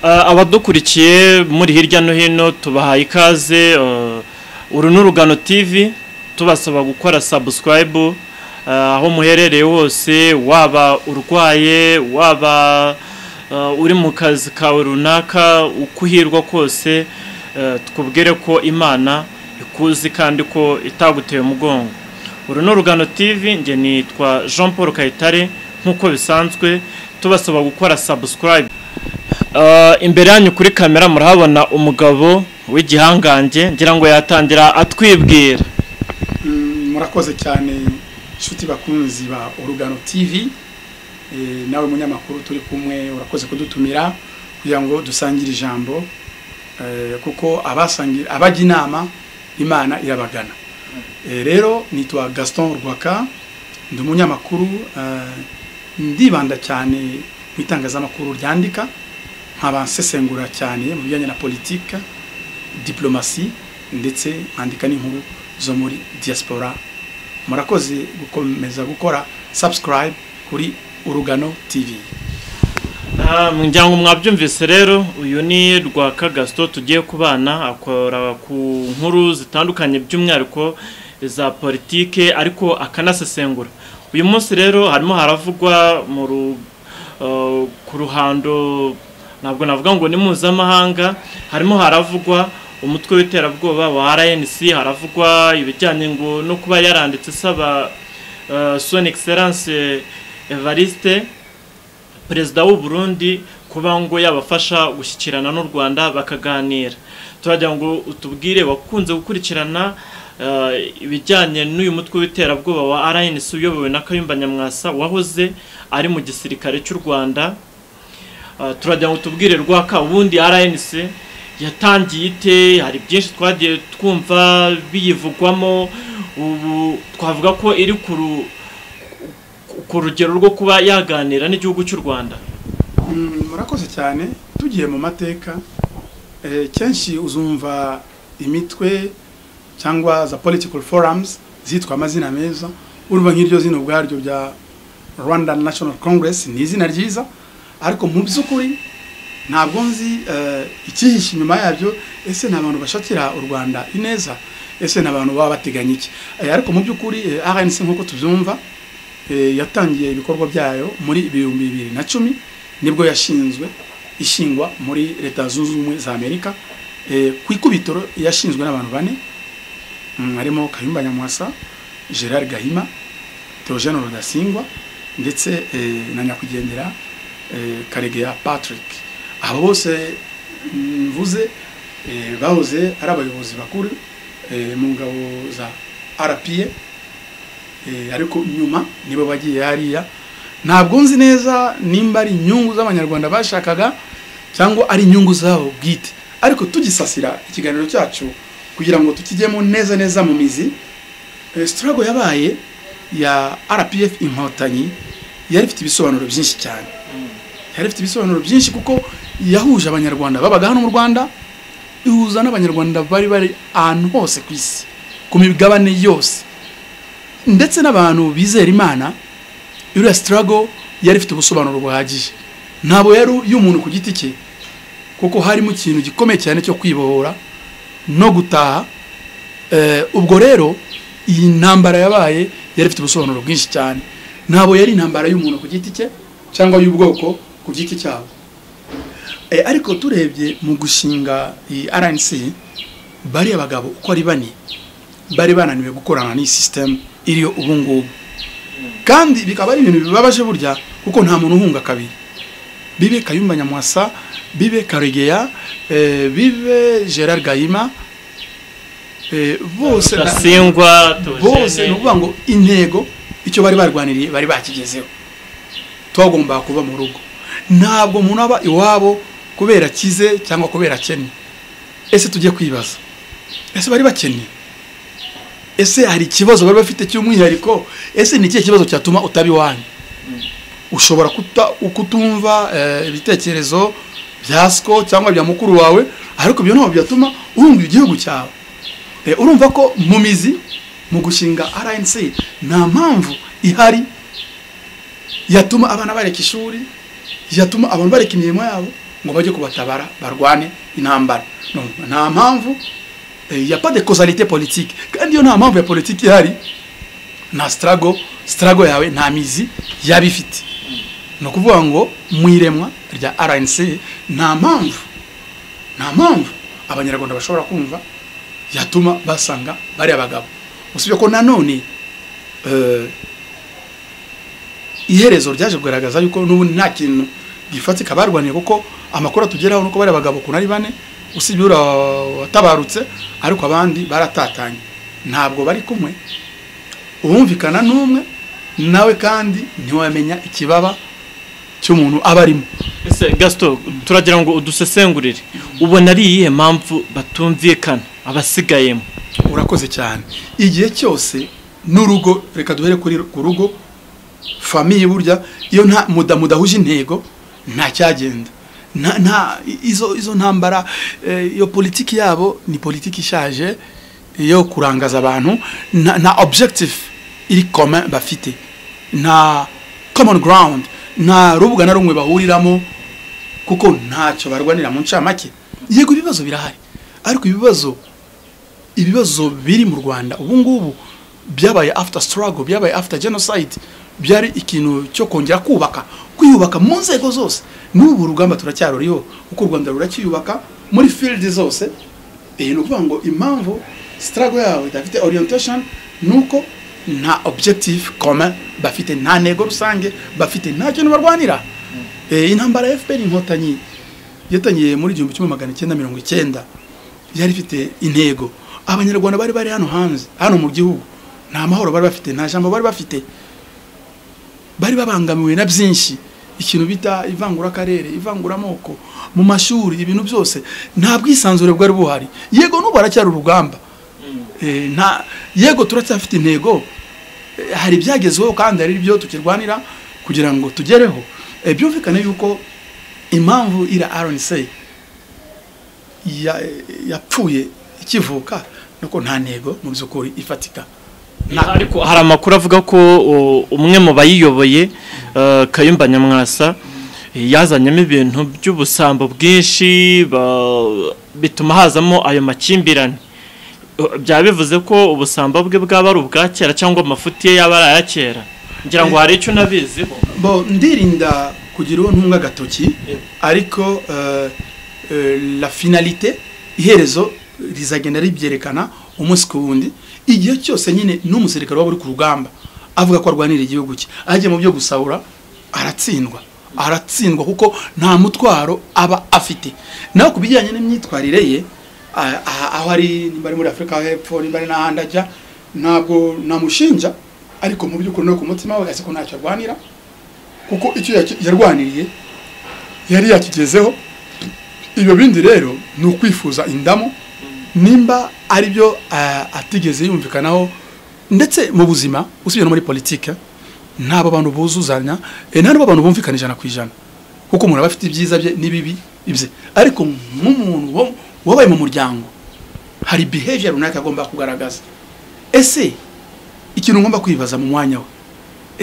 abadukurikiye muri hirya no hino tubahaye ikaze uru ni urugano TV tubasaba gukora sabusikarayibu aho muherereye hose waba urwaye waba uri mu kazi kawe runaka uko uhirwa kose twubwire ko imana ikuzi kandi ko itaguteye umugongo uru ni urugano TV nge nitwa jean paul kayitare nk'uko bisanzwe tubasaba gukora sabusikarayibu imbere yanyu kuri kamera murahabona umugabo w'igihangange ngira ngo yatangira atwibwira murakoze cyane inshuti bakunzi ba urugano TV nawe munyamakuru turi kumwe urakoze kudutumira kugira ngo dusangire ijambo kuko abajya inama imana irabagana rero nitwa gaston rwaka ndi umunyamakuru ndibanda cyane mu itangazamakuru ryandika nkabasesengura cyane mu bijyanye na politiki diplomasi ndetse nkandika n'inkuru zo muri diaspora murakoze gukomeza gukora subscribe kuri urugano tv ngira ngo mwabyumvise rero uyu ni rwaka gasito tugiye kubana akora ku nkuru zitandukanye by'umwihariko za politike ariko akanasesengura uyu munsi rero harimo haravugwa ku ruhando ntabwo navuga ngo ni mpuzamahanga harimo haravugwa umutwe w'iterabwoba wa rnc haravugwa ibijyanye ngo no kuba yaranditse isaba soni egiseranse evariste perezida w'u Burundi kuba ngo yabafasha gushyikirana n'u rwanda bakaganira turagira ngo utubwire wakunze gukurikirana ibijyanye n'uyu mutwe w'iterabwoba wa rnc uyobowe na kayumba nyamwasa wahoze ari mu gisirikare cy'u rwanda turagira ngo tubwire rwaka ubundi rnc yatangiye ite hari byinshi twagiye twumva biyivugwamo ubu twavuga ko iri ku rugero rwo kuba yaganira n'igihugu cy'u rwanda murakoze cyane tugiye mu mateka kenshi uzumva imitwe cyangwa za political forums zitwa amazina meza urumva nk'iryo zino ubwaryo bya rwanda national congress ni izina ryiza ariko mu by'ukuri ntabwo nzi ikihishe inyuma yabyo ese ni abantu bashakira u rwanda ineza ese ni abantu baba bateganya iki ariko mu by'ukuri rnc nk'uko tubyumva yatangiye ibikorwa byayo muri ibihumbi bibiri na cumi nibwo yashinzwe ishingwa muri leta zunze ubumwe za amerika ku ikubitiro yashinzwe n'abantu bane harimo kayumba nyamwasa gerard gahima theogene rudasingwa ndetse na nyakwigendera karegeya patrick abo bose mvuze bahoze ari abayobozi bakuru mu ngabo za arapiye ariko nyuma nibo bagiye hariya ntabwo nzi neza nimba ari inyungu z'abanyarwanda bashakaga cyangwa ari inyungu zabo bwite ariko tugisasira ikiganiro cyacu kugira ngo tukijyemo neza neza mu mizi sitarago yabaye ya rpf inkotanyi yari ifite ibisobanuro byinshi cyane yari ifite ibisobanuro byinshi kuko yahuje abanyarwanda babaga hano mu rwanda ihuza n'abanyarwanda bari bari ahantu hose ku isi ku migabane yose ndetse n'abantu bizera imana iriya sitarago yari ifite ubusobanuro buhagije ntabwo yari y'umuntu ku giti cye kuko harimo ikintu gikomeye cyane cyo kwibohora no gutaha ubwo rero iyi ntambara yabaye yari ifite ubusobanuro bwinshi cyane ntabwo yari intambara y'umuntu ku giti cye cyangwa y'ubwoko ku giti cyabo ariko turebye mu gushinga iyi rnc bariya bagabo uko ari bane bari bananiwe gukorana n'iyi sisitemu iriyo ubungubu kandi bikaba ari ibintu bibabaje burya kuko nta muntu uhunga kabiri bibe kayumba nyamwasa bibe karegeya bibe gerard gahima bose ni ukuvuga ngo intego icyo bari barwaniriye bari bakigezeho twagomba kuba mu rugo ntabwo umuntu aba iwabo kubera akize cyangwa kubera akennye ese tujye kwibaza ese bari bakennye ese hari ikibazo bari bafite cy'umwihariko ese ni ikihe kibazo cyatuma utaba iwanyu ushobora kutumva ibitekerezo bya siko cyangwa bya mukuru wawe ariko ibyo ntabwo byatuma urumva igihugu cyawe urumva ko mu mizi mu gushinga rnc nta mpamvu ihari yatuma abana bareka ishuri yatuma abantu bareka imirimo yabo ngo bajye kubatabara barwane intambara No, nta mpamvu eh, ya pas de causalité politique kandi iyo nta mpamvu ya politiki ihari nta struggle struggle yawe nta mizi yaba ifite ni ukuvuga ngo mu iremwa rya rnc nta mpamvu nta mpamvu abanyarwanda bashobora kumva yatuma basanga bariya bagabo usibye ko nanone eh, iherezo ryaje kugaragaza yuko n'ubundi nta kintu gifatika barwaniye kuko amakuru atugeraho nuko bariya bagabo ukuntu ari bane usibye uriya watabarutse ariko abandi baratatanye ntabwo bari kumwe uwumvikana n'umwe nawe kandi ntiwamenya ikibaba cy'umuntu aba arimo ese gasito turagira ngo udusesengurire ubona ari iyihe mpamvu batumvikana abasigayemo urakoze cyane igihe cyose n'urugo reka duhere kuri ku rugo famiye burya iyo nta muda mudahuje intego nta cyagenda nta nta izo izo ntambara eh, iyo politiki yabo ni politiki ishaje yo kurangaza abantu nta nta objective iri commun bafite nta common ground nta rubuga na rumwe bahuriramo kuko ntacyo barwanira mu ncamake yego ibibazo birahari ariko ibibazo ibibazo biri mu rwanda ubu ngubu byabaye after struggle byabaye after genocide byari ikintu cyo kongera kubaka kwiyubaka mu nzego zose n'ubu urugamba turacyaruriho kuko u rwanda ruracyiyubaka muri field zose eh, ni ukuvuga ngo impamvu struggle yawe idafite orientation nuko nta objective commun bafite nta ntego rusange bafite nta kintu barwanira Eh, intambara ya fpr inkotanyi yatangiye muri igihumbi kimwe magana cyenda mirongo icyenda yari ifite intego abanyarwanda bari bari hano hanze hano mu gihugu nta mahoro bari bafite nta jambo bari bafite bari babangamiwe na byinshi ikintu bita ivangurakarere ivanguramoko mu mashuri ibintu byose nta bwisanzure bwari buhari yego n'ubu haracyari urugamba Eh, nta yego turacyafite intego Eh, hari ibyagezweho kandi hari ibyo tukirwanira kugira ngo tugereho Eh, byumvikane yuko impamvu ira rnc ya- yapfuye ikivuka nuko nta ntego mu by'ukuri ifatika Nta- ariko hari amakuru avuga ko o, umwe mu bayiyoboye eh, kayumba nyamwasa eh, yazanyemo ibintu by'ubusambo bwinshi ba- bituma hazamo ayo makimbirane Eh, byaba bivuze ko ubusambo bwe bwaba ari ubwa kera cyangwa amafuti ye yaba ari aya kera ngira ngo hari icyo unabiziho bo ndirinda kugira uwo ntunga agatoki Yeah. ariko eh, eh, la finalité iherezo rizagenda ribyerekana umunsi ku wundi igihe cyose nyine n'umusirikare waba uri ku rugamba avuga ko arwanira igihugu cye ajya mu byo gusahura aratsindwa aratsindwa kuko nta mutwaro aba afite naho ku bijyanye n'imyitwarire ye ah, ah, aho ari nimba ari muri afurika hepfo nimba ari n'ahandi ajya ntabwo namushinja ariko mu by'ukuri no ku mutima we azi ko ntacyo arwanira kuko icyo yaki- yarwaniriye yari yakigezeho ibyo bindi rero ni ukwifuza indamu nimba ari byo ah, atigeze yumvikanaho ndetse mu buzima usibye no muri politike ntabwo abantu buzuzanya eh, nta n'abo abantu bumvikana ijana ku ijana kuko umuntu aba afite ibyiza bye n'ibibi ibye ariko nk'umuntu wa- wabaye mu muryango hari behavior runaka agomba kugaragaza ese ikintu ngomba kwibaza mu mwanya we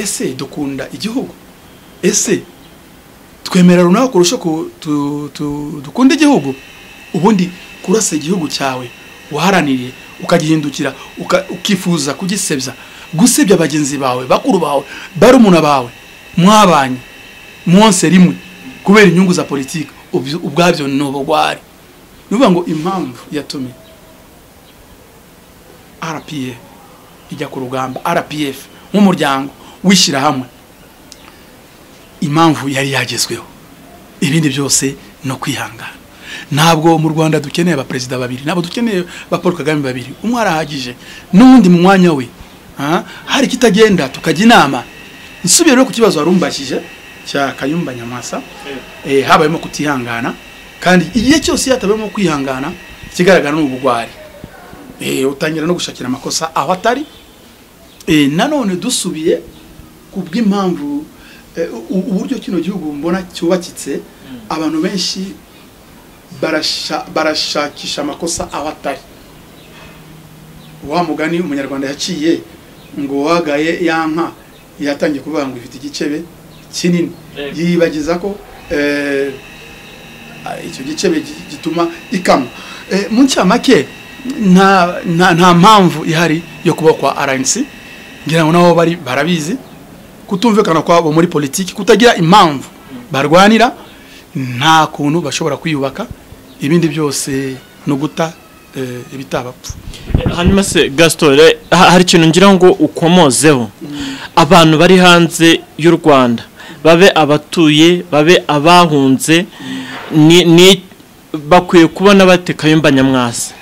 ese dukunda igihugu ese twemera runaka kurusha ku- tu- tu- dukunda igihugu ubundi kurasa igihugu cyawe waharaniriye ukagihindukira uka- ukifuza kugisebya gusebya bagenzi bawe bakuru bawe barumuna bawe mwabanye mwonse rimwe kubera inyungu za politiki ubyo- ubwabyo ni ubugwari ni ukuvuga ngo impamvu yatumye rpa ijya ku rugamba rpf nk'umuryango w'ishyirahamwe impamvu yari yagezweho ibindi byose ni ukwihangana ntabwo mu rwanda dukeneye abaperezida babiri ntabwo dukeneye ba paul kagame babiri umwe arahagije n'uwundi mu mwanya we Ah, hari ikitagenda tukajya inama nsubire rero ku kibazo wari umbashije cya kayumba nyamwasa eh, habayemo kutihangana kandi igihe cyose iyo hatabayemo kwihangana ikigaragara ni ubugwari Eh, utangira no gushakira amakosa aho atari Eh, nanone dusubiye ku bw'impamvu eh, u- uburyo kino gihugu mbona cyubakitse abantu benshi barasha- barashakisha amakosa aho atari wa mugani umunyarwanda yaciye ngo uwagaye ya nka yatangiye kuvuga ngo ifite igicebe kinini Eh. yibagiza ko eh, ah, icyo gice bigi- gituma ikama Eh, mu ncamake nta nta- nta mpamvu ihari yo kubaho kwa rnc ngira ngo nabo bari barabizi kutumvikana kwabo muri politiki kutagira impamvu barwanira nta kuntu bashobora kwiyubaka ibindi byose ni uguta eh, ibitabapfa hanyuma se gasitore hari ikintu ngira ngo ukomozeho abantu bari hanze y'u rwanda babe abatuye babe abahunze ni ni- bakwiye kubona bate kayumba nyamwasa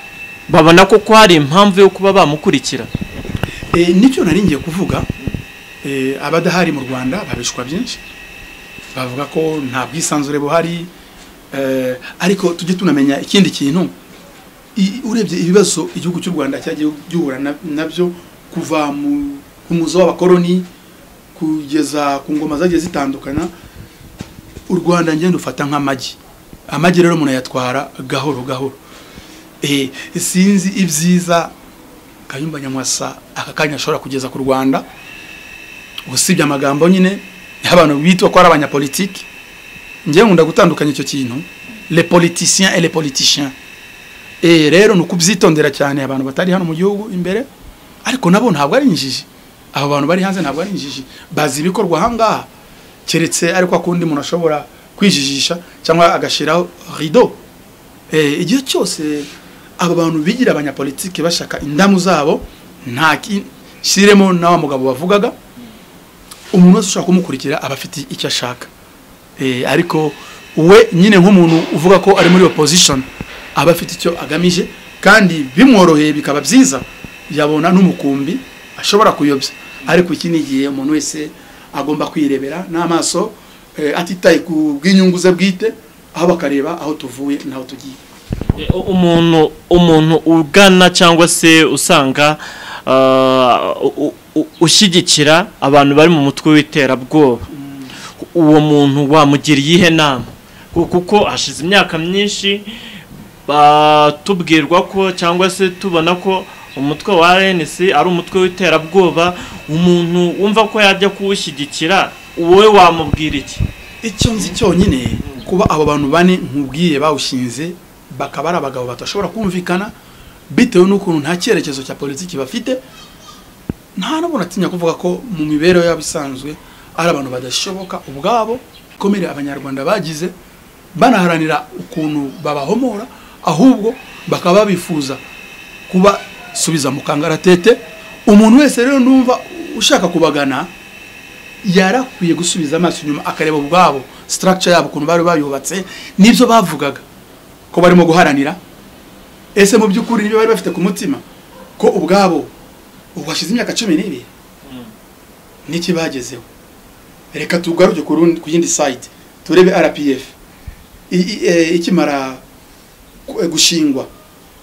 babona koko hari impamvu yo kuba bamukurikira Eh, nicyo nari ngiye kuvuga eh, abadahari mu rwanda babishwa byinshi bavuga ko nta bwisanzure buhari eh, ariko tujye tunamenya ikindi kintu I- urebye ibibazo igihugu cy'u rwanda cyagiye gihura na- nabyo kuva mu ku muzo w'abakoroni kugeza ku ngoma zagiye zitandukana u rwanda ngenda ufata nk'amagi amagi rero munayatwara gahoro gahoro Eh, sinzi ibyiza kayumba nyamwasa aka kanya ashobora kugeza ku rwanda usibye amagambo nyine y'abantu bitwa ko ari abanyapolitiki ngewe nkunda gutandukanya icyo kintu le politicien et le politicien Eh, rero ni ukubyitondera cyane abantu batari hano mu gihugu imbere ariko nabo ntabwo ari injiji abo bantu bari hanze ntabwo ari injiji bazi ibikorwa aha ngaha keretse ariko akundi umuntu ashobora kwijijisha cyangwa agashyiraho rido Eh, igihe cyose aba bantu bigira abanyapolitiki bashaka indamu zabo nta kishyiremo na wa mugabo wavugaga umuntu wese ushaka kumukurikira aba afite icyo ashaka Eh, ariko we nyine nk'umuntu uvuga ko ari muri opposition aba afite icyo agamije kandi bimworoheye bikaba byiza yabona n'umukumbi ashobora kuyobya ariko iki ni igihe umuntu wese agomba kwirebera n'amaso eh, atitaye ku bw'inyungu ze bwite aho bakareba aho tuvuye n'aho tugiye E, u- umuntu umuntu ugana cyangwa se usanga ah, u- u- ushyigikira abantu bari mu mutwe w'iterabwoba uwo muntu wamugira iyihe nama Ku- kuko hashize imyaka myinshi ba- tubwirwa ko cyangwa se tubona ko umutwe wa RNC ari umutwe w'iterabwoba umuntu wumva ko yajya kuwushyigikira wowe wamubwira iki icyo nzi cyonyine kuba abo bantu bane nkubwiye bawushinze bakaba ari abagabo badashobora kumvikana bitewe n'ukuntu nta cyerekezo cya politiki bafite nta n'umuntu atinya kuvuga ko mu mibereho yabo isanzwe ari abantu badashoboka ubwabo ikomere abanyarwanda bagize banaharanira ukuntu babahomora ahubwo bakaba bifuza kubasubiza mu kangaratete umuntu wese rero numva ushaka kubagana yarakwiye gusubiza amaso inyuma akareba ubwabo structure yabo ukuntu bari bayubatse n'ibyo bavugaga ko barimo guharanira ese mu by'ukuri nibyo bari bafite ku mutima ko ubwabo ubu hashize imyaka cumi n'ibiri n'iki bagezeho reka tugaruke ku rundi- ku yindi side turebe rpf I- i- eh, ikimara ku- eh, gushingwa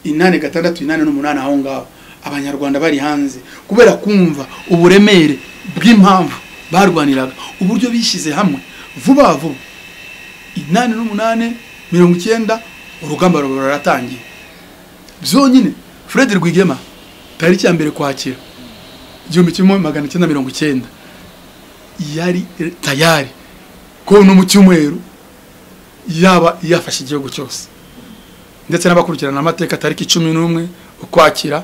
inani gatandatu inani n'umunani aho ngaho abanyarwanda bari hanze kubera kumva uburemere bw'impamvu barwaniraga uburyo bishyize hamwe vuba vuba inani n'umunani mirongo icyenda urugamba ruba ruratangiye byonyine fred rwigema tariki ya mbere kwakira igihumbi kimwe magana cyenda mirongo icyenda yari eh, tayari ko no mu cyumweru yaba yafashe igihugu cyose ndetse n'abakurikirana amateka tariki cumi n'umwe ukwakira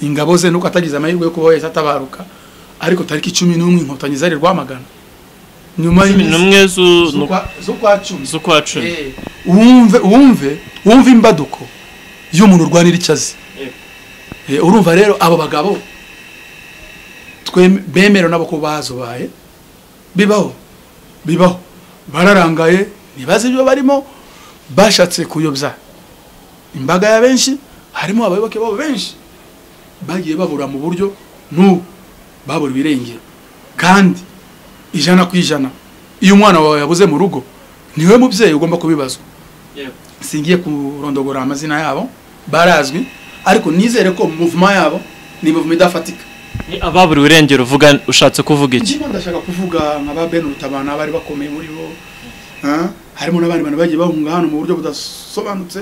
ingabo ze nuko atagize amahirwe yo kuba yahise atabaruka ariko tariki cumi n'umwe inkotanyi zari rwamagana nyuma cumi y'iminsi- n'umwe zu- z'ukwa- z'ukwa cumi z'ukwa cumi Eh, wumve wumve wumve imbaduko y'umuntu urwanira icyo azi Yego. Eh, urumva rero abo bagabo twem- bemerewe nabo ko bazobaye bibaho bibaho bararangaye ntibazi ibyo barimo bashatse kuyobya imbaga ya benshi harimo abayoboke babo benshi bagiye babura mu buryo n'ubu babura ibirengero kandi ijana ku ijana iyo umwana wawe yabuze mu rugo niwe mubyeyi ugomba kubibazwa Yego. singiye kurondogora amazina yabo barazwi ariko nizere ko muvuma yabo ni muvuma idafatika Ni ababuriwe irengero uvuga ushatse kuvuga iki ndimo ndashaka kuvuga nka ba Ben Rutabana bari bakomeye muri bo ah, harimo n'abandi bantu bagiye bahunga hano mu buryo budasobanutse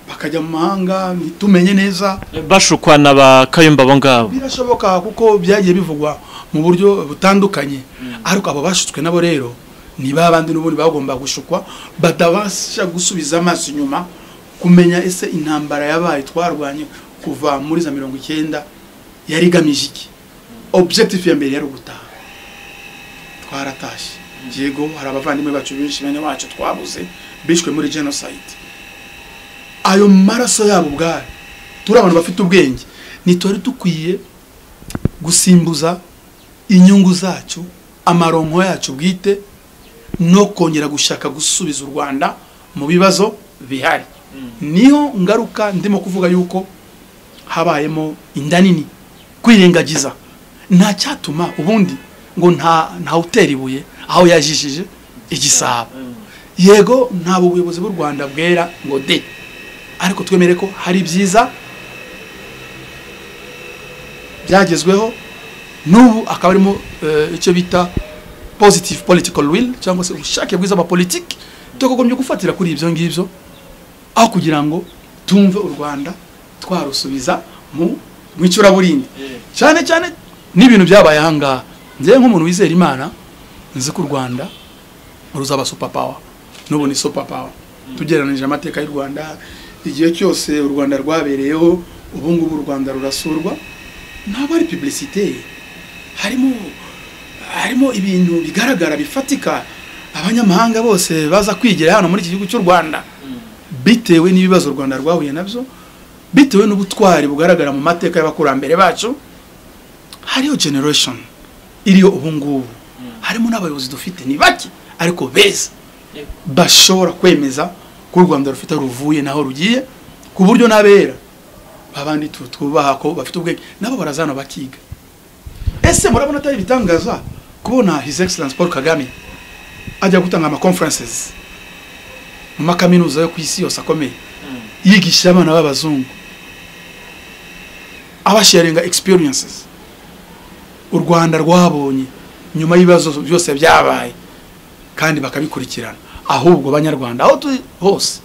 bakajya mu mahanga ntitumenye neza bashukwa na ba kayumba abo ngabo birashoboka kuko byagiye bivugwa mu buryo butandukanye ariko abo bashutswe nabo rero ni ba bandi n'ubundi bagomba gushukwa batabasha gusubiza amaso inyuma kumenya ese intambara yabaye twarwanye kuva muri za mirongo icyenda yari igamije iki objectif ya mbere yari ugutaha twaratashye yego hari abavandimwe bacu benshi bene wacu twabuze bishwe muri genocide ayo maraso yabo ubwayo turi abantu bafite ubwenge nitore dukwiye gusimbuza inyungu zacu amaronko yacu bwite no kongera gushaka gusubiza u rwanda mu bibazo bihari niyo ngaruka ndimo kuvuga yuko habayemo inda nini kwirengagiza nta cyatuma ubundi ngo nta utera ibuye aho yajijije igisabo yego ntabwo ubuyobozi bw'u rwanda bwera ngo de ariko twemere ko hari byiza byagezweho n'ubu akaba arimo icyo bita positive political will cyangwa se ubushake bwiza bwa politiki tukagombye gufatira kuri ibyo ngibyo aho kugira ngo tumve u rwanda twarusubiza mu icuraburindi cyane cyane n'ibintu byabaye ahangaha njyewe nk'umuntu wizera imana nzi ko u rwanda ruzaba supapawa n'ubu ni supapawa tugereranije amateka y'u rwanda igihe cyose u rwanda rwabereyeho ubu ngubu u rwanda rurasurwa ntabwo ari publicite harimo harimo ibintu bigaragara bifatika abanyamahanga bose baza kwigira hano muri iki gihugu cy'u rwanda bitewe n'ibibazo u rwanda rwahuye nabyo bitewe n'ubutwari bugaragara mu mateka y'abakurambere bacu hariyo generation iriyo ubu ngubu harimo n'abayobozi dufite ni bake ariko beza bashobora kwemeza ko u rwanda rufite ruvuye naho rugiye ku buryo n'abera babandi twubaha ko bafite ubwenge nabo barazana bakiga ese murabona atari ibitangaza kubona his excellence paul kagame ajya gutanga amaconferences mu makaminuza yo ku isi yose akomeye yigisha abana b'abazungu abasharinga experiences u rwanda rwabonye nyuma y'ibibazo byose byabaye kandi bakabikurikirana ahubwo banyarwanda aho turi hose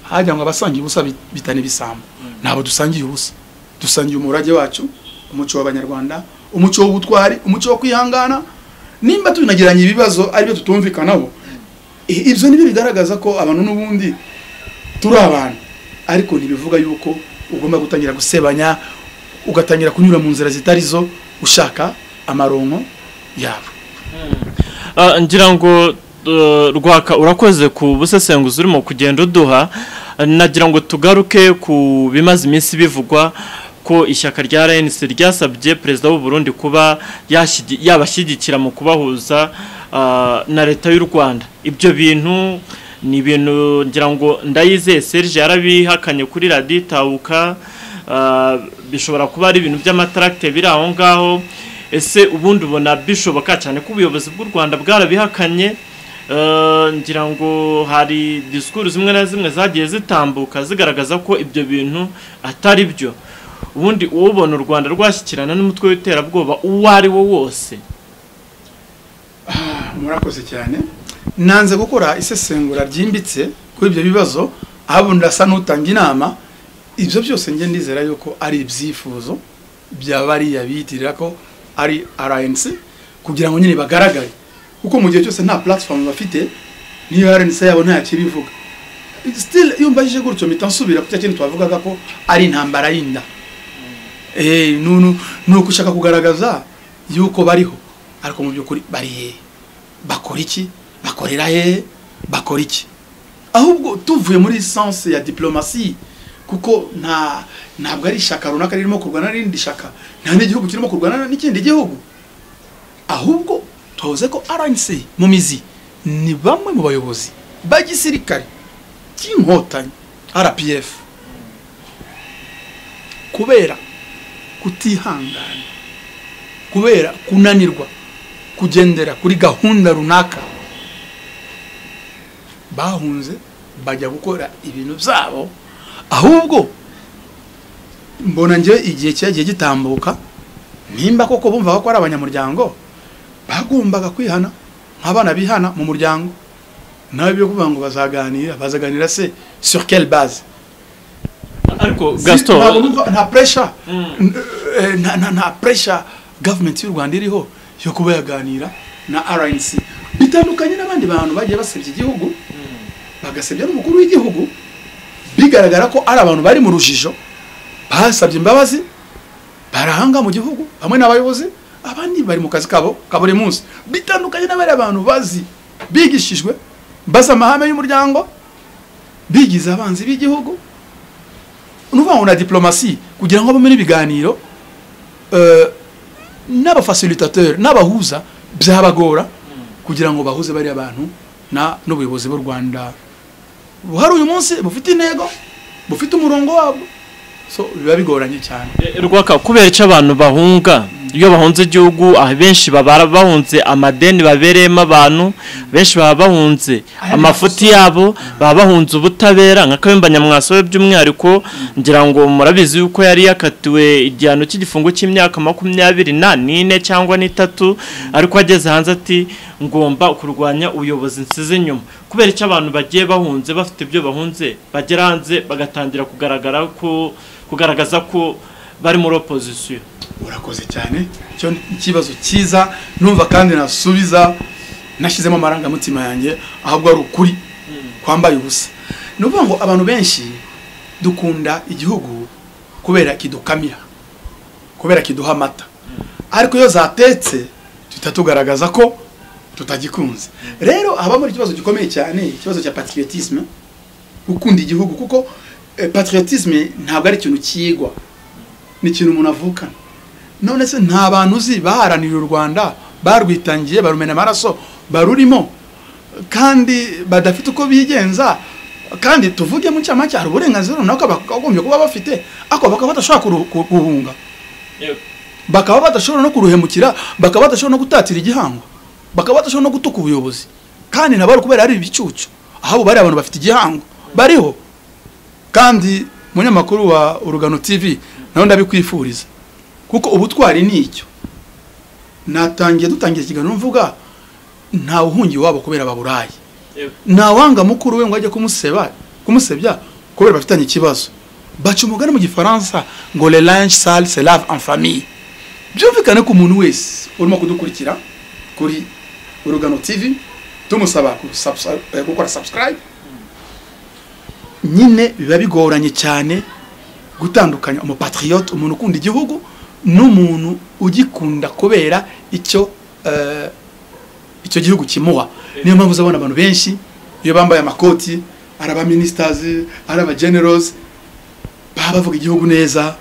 hajya ngo abasangiye ubusa bitane ibisambo ntabwo dusangiye ubusa dusangiye umurage wacu umuco w'abanyarwanda umuco w'ubutwari umuco wo kwihangana nimba tunagiranye ibibazo aribyo tutumvikanaho ibyo nibyo bigaragaza ko abantu n'ubundi turi abantu ariko ntibivuga yuko ugomba gutangira gusebanya ugatangira kunyura mu nzira zitari zo ushaka amaronko yabo ngira ngo rwaka urakoze ku busesenguzi urimo kugenda uduha nagira ngo tugaruke ku bimaze iminsi bivugwa ko ishyaka rya rnc ryasabye perezida w'u Burundi kuba yabashyigikira mu kubahuza na leta y'u rwanda ibyo bintu ni ibintu ngira ngo ndayizeye serge yarabihakanye kuri radiyo itahuka bishobora kuba ari ibintu by'amataragite biri aho ngaho ese ubundi ubona bishoboka cyane ko ubuyobozi bw'u rwanda bwarabihakanye ngira ngo hari disikuru zimwe na zimwe zagiye zitambuka zigaragaza ko ibyo bintu atari byo ubundi uwubona u rwanda rwashyikirana n'umutwe w'iterabwoba uwo ari wo wose murakoze cyane nanze gukora isesengura ryimbitse kuri ibyo bibazo ahubwo ndasa n'utanga inama ibyo byose njye ndizera yuko ari ibyifuzo bya bariya biyitirira ko ari rnc kugira ngo nyine bagaragare kuko mu gihe cyose nta platform bafite niyo RNC yabo nta kibivuga still iyo mbajije gutyo mpita nsubira ku cyakindi twavugaga ko ari intambara y'inda eh nunu nuko ushaka kugaragaza yuko bariho ariko mu by'ukuri bari he bakora iki bakorera he bakora iki ahubwo tuvuye muri essence ya diplomasi kuko nta ntabwo ari ishaka runaka ririmo kurwana n'irindi shaka nta n'igihugu kirimo kurwana n'ikindi gihugu ahubwo tuzi ko RNC mu mizi ni bamwe mu bayobozi ba gisirikare cy'inkotanyi RPF kubera kutihangana kubera kunanirwa kugendera kuri gahunda runaka bahunze bajya gukora ibintu byabo ahubwo mbona ngewe igihe cyagiye gitambuka nimba koko bumva ko ari abanyamuryango bagombaga kwihana nk'abana bihana mu muryango nawe byo kuvuga ngo bazaganira bazaganira se sur quelle base ariko gaston nta pressure nta pressure government y'u Rwanda iriho yo kuba yaganira na rnc bitandukanye n'abandi bantu bagiye basebya igihugu bagasebya n'umukuru w'igihugu bigaragara ko ari abantu bari mu rujijo basabye imbabazi barahanga mu gihugu bamwe n'abayobozi abandi bari mu kazi kabo ka buri munsi bitandukanye n'abariya bantu bazi bigishijwe bazi amahame y'umuryango bigize abanzi b'igihugu ni ukuvuga ngo na diplomasi kugira ngo babone ibiganiro eh, n'abafasilitateri n'abahuza byabagora kugira ngo bahuze bariya bantu na n'ubuyobozi b'u rwanda buhari uyu munsi bufite intego bufite umurongo wabwo so biba bigoranye cyane rwaka kubera icyo abantu bahunga iyo bahunze igihugu abenshi baba bahunze amadeni babereyemo abantu benshi baba bahunze amafuti yabo baba bahunze ubutabera nka kayumba nyamwasobe by'umwihariko ngira ngo murabizi yuko yari yakatiwe igihano cy'igifungo cy'imyaka makumyabiri na n'ine cyangwa n'itatu ariko ageze hanze ati ngomba kurwanya ubuyobozi nsize inyuma kubera icyo abantu bagiye bahunze bafite ibyo bahunze bagera hanze bagatangira kugaragara ko kugaragaza ko bari muri opozisiyo urakoze cyane icyo ni ikibazo cyiza numva kandi nasubiza nashyizemo amarangamutima yanjye ahubwo ari ukuri kwambaye ubusa ni ukuvuga ngo abantu benshi dukunda igihugu kubera kidukamira kubera kiduha amata ariko iyo zatetse tuhita tugaragaza ko tutagikunze rero habamo ikibazo gikomeye cyane ikibazo cya patriotisme gukunda igihugu kuko eh, patriotisme ntabwo ari ikintu cyigwa ni ikintu umuntu avukana none se nta bantu uzi baharanira u rwanda barwitangiye barumena amaraso barurimo kandi badafite uko bigenza kandi tuvuge mu cyamake hari uburenganzira runaka bakagombye kuba bafite ariko bakaba badashobora kuru- ku- kuruhunga bakaba badashobora no kuruhemukira bakaba badashobora no gutatira igihango bakaba badashobora no gutuka ubuyobozi kandi nabo ari kubera ari ibicucu ahabo bari abantu bafite igihango bariho kandi umunyamakuru wa urugano tv nawe ndabikwifuriza kuko ubutwari ni icyo natangiye dutangira ikiganiro mvuga ntawe uhungiye iwabo kubera ababurayi ntawanga mukuru we ngo ajye kumuseba kumusebya kubera bafitanye ikibazo baca umugani mu gifaransa ngo le linge sale se lave en famille byumvikane ko umuntu wese urimo kudukurikira kuri urugano tv tumusaba kusubsa- eh, gukora subscribe nyine biba bigoranye cyane gutandukanya umupatriyote umuntu ukunda igihugu n'umuntu ugikunda kubera icyo eh, icyo gihugu kimuha niyo mpamvu uzabona abantu benshi iyo bambaye amakoti ari abaministers ari abagenerosi baba bavuga igihugu neza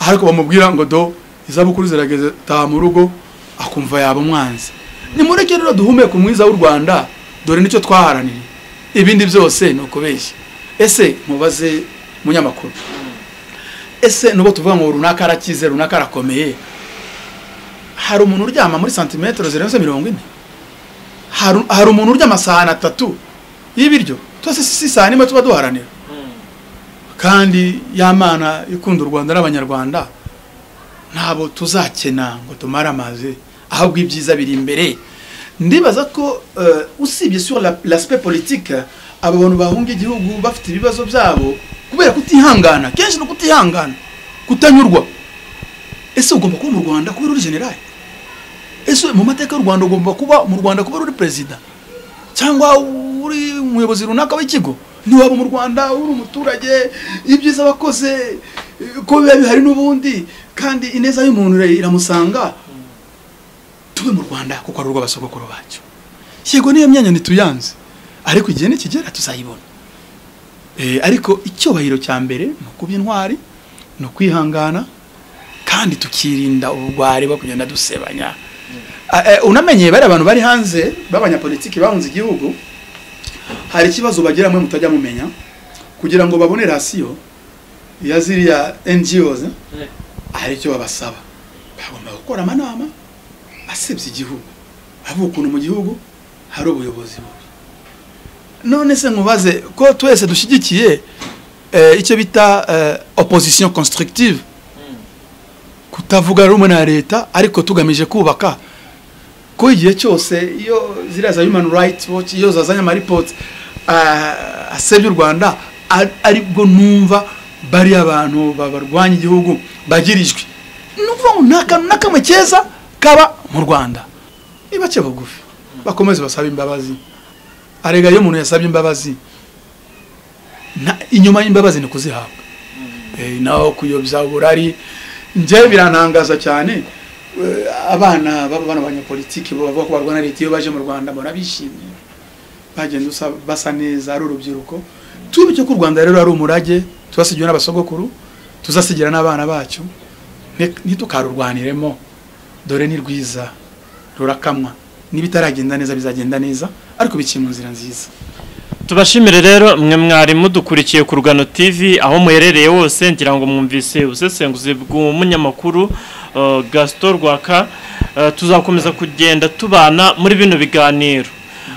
ariko bamubwira ngo do izabukuru zirageze taha mu rugo akumva yaba umwanzi nimureke rero duhumeke umwiza w'u rwanda dore nicyo twaharanira ibindi byose ni ukubeshya ese mubaze munyamakuru ese nubwo tuvuga ngo runaka arakize runaka arakomeye hari umuntu uryama muri santimetero zirenze mirongo ine Hari- hari umuntu urya amasahani atatu y'ibiryo twese si si sahani imwe tuba duharanira kandi ya mana ikunda u rwanda n'abanyarwanda ntabwo tuzakena ngo tumare amazi ahubwo ibyiza biri imbere ndibaza ko eh, usibye sur la- l'aspect politique aba bantu bahunga igihugu bafite ibibazo byabo kubera kutihangana kenshi ni ukutihangana kutanyurwa ese ugomba kuba mu rwanda kubera uri generali ese mu mateka y'u rwanda ugomba kuba mu rwanda kubera uri perezida cyangwa uri umuyobozi runaka w'ikigo ntiwaba mu rwanda uri umuturage ibyiza wakoze eh, ko biba bihari n'ubundi kandi ineza y'umuntu ira- iramusanga tube mu rwanda kuko ari urw'abasogokuru bacu yego niyo myanya ntituyanze ariko igihe nikigera tuzayibona Eh, ariko icyubahiro cya mbere ni ukuba intwari ni ukwihangana kandi tukirinda ubugwari bwo kugenda dusebanya Ah, eh, unamenye bari abantu bari hanze b'abanyapolitiki bahunze igihugu hari ikibazo bagira mwe mutajya mumenya kugira ngo babone rasiyo ya ziriya NGOs hari icyo babasaba bagomba gukora amanama asebya igihugu avuga ukuntu mu gihugu hari ubuyobozi bubi none se nkubaze ko twese dushyigikiye eh, icyo bita eh, opposition constructive kutavuga rumwe na leta ariko tugamije kubaka ko igihe cyose iyo ziriya za human rights watch iyo zazanye amaripoti ah, asebya u rwanda ari- aribwo numva bariya abantu barwanya igihugu bagira ijwi ni ukuvuga ngo nta kantu na kamwe keza kaba mu rwanda ibace bugufi bakomeze basabe imbabazi arega iyo umuntu yasabye imbabazi na- inyuma y'imbabazi ni kuzihabwa Eh, naho kuyobya uburari njye birantangaza cyane eh, abana baba bana abanyapolitiki bavuga ko barwana na leta iyo baje mu rwanda mbona bishimye bagenda usa- basa neza ari urubyiruko twibuke ko u rwanda rero ari umurage tubasigiwe n'abasogokuru tuzasigira n'abana bacu nti- ntitukarurwaniremo dore ni rwiza rurakamwa niba itaragenda neza bizagenda neza ariko biciye mu nzira nziza tubashimire rero mwe mwari mudukurikiye ku rugano tv aho muherereye hose ngira ngo mwumvise ubusesenguzi bw'umunyamakuru eh, gaston rwaka Eh, tuzakomeza kugenda tubana muri bino biganiro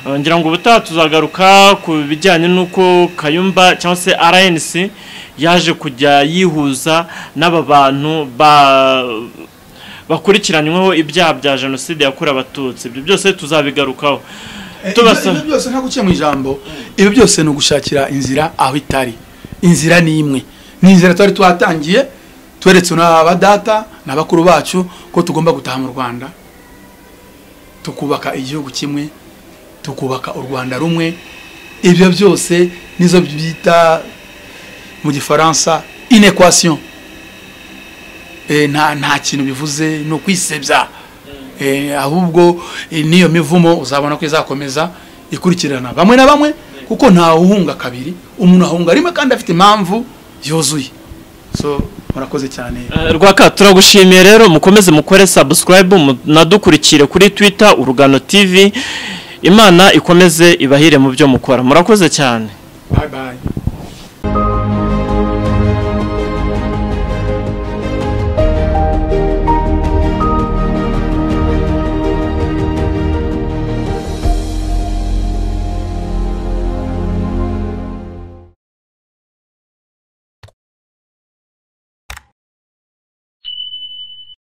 Eh, ngira ngo ubutaha tuzagaruka ku bijyanye n'uko kayumba cyangwa se rnc yaje kujya yihuza n'aba bantu ba bakurikiranyweho ibyaha bya jenoside yakorewe abatutsi ibyo byose tuzabigarukaho Eh, Tubasaba. ibyo byose ntabwo uciye mu ijambo ibi byose ni ugushakira inzira aho itari inzira ni imwe ni inzira twari twatangiye tweretse n'abadata na bakuru bacu ko tugomba gutaha mu rwanda tukubaka igihugu kimwe tukubaka u rwanda rumwe ibyo byose nizo bita mu gifaransa inequation Eh, nta nta kintu bivuze ni ukwisebya Eh, ahubwo eh, n'iyo mivumo uzabona ko izakomeza ikurikirana bamwe na bamwe kuko ntawe uhunga kabiri umuntu ahunga rimwe kandi afite impamvu yuzuye so murakoze cyane Eh, rwaka turagushimiye rero mukomeze mukore subscribe munadukurikire kuri twitter urugano tv imana ikomeze ibahire mu byo mukora murakoze cyane bye bye